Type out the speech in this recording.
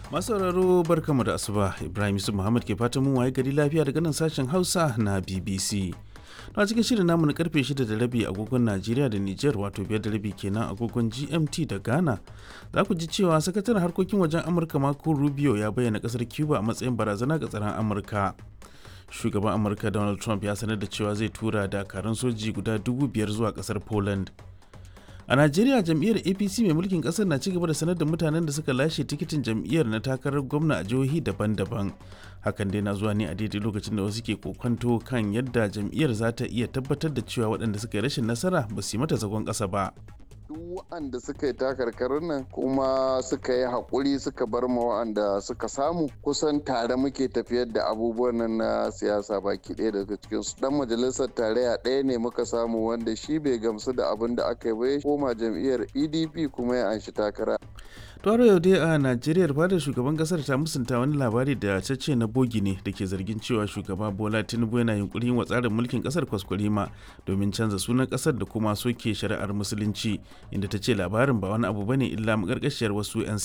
Masu sauraro barkamu da asuba Ibrahim Yusuf Muhammad ke fatan mun waye gari lafiya daga nan sashen Hausa na BBC. Na cikin shirin namu na karfe 6 da rabi agogon Najeriya da Nijar wato biyar da rabi kenan agogon GMT da Ghana. Za ku ji cewa sakataren harkokin wajen Amurka Marco Rubio ya bayyana kasar Cuba a matsayin barazana ga tsaron Amurka. Shugaban Amurka Donald Trump ya sanar da cewa zai tura dakarun soji guda dubu biyar zuwa kasar Poland. a najeriya jam'iyyar apc mai mulkin kasar na cigaba da sanar da mutanen da suka lashe tikitin jam'iyyar na takarar gwamna a jihohi daban-daban hakan dai na zuwa ne a daidai lokacin da wasu ke kokonto kan yadda jam'iyyar za ta iya tabbatar da cewa waɗanda suka yi rashin nasara ba su yi mata zagon ƙasa ba duk waɗanda suka yi takarkarin nan kuma suka yi haƙuri suka bar ma waɗanda suka samu kusan tare muke tafiyar da abubuwan nan na siyasa baki ɗaya daga cikin su dan majalisar tarayya ɗaya ne muka samu wanda shi bai gamsu da abin da aka yi ba ya koma jam'iyyar pdp kuma ya anshi takara Toro yau dai a Najeriya fadar shugaban kasar ta musunta wani labari da ta ce na bogi ne da ke zargin cewa shugaba Bola Tinubu yana yunkurin wa tsarin mulkin kasar kwaskwarima domin canza sunan kasar da kuma soke shari'ar musulunci inda ta ce labarin ba wani abu bane illa makarkashiyar wasu 'yan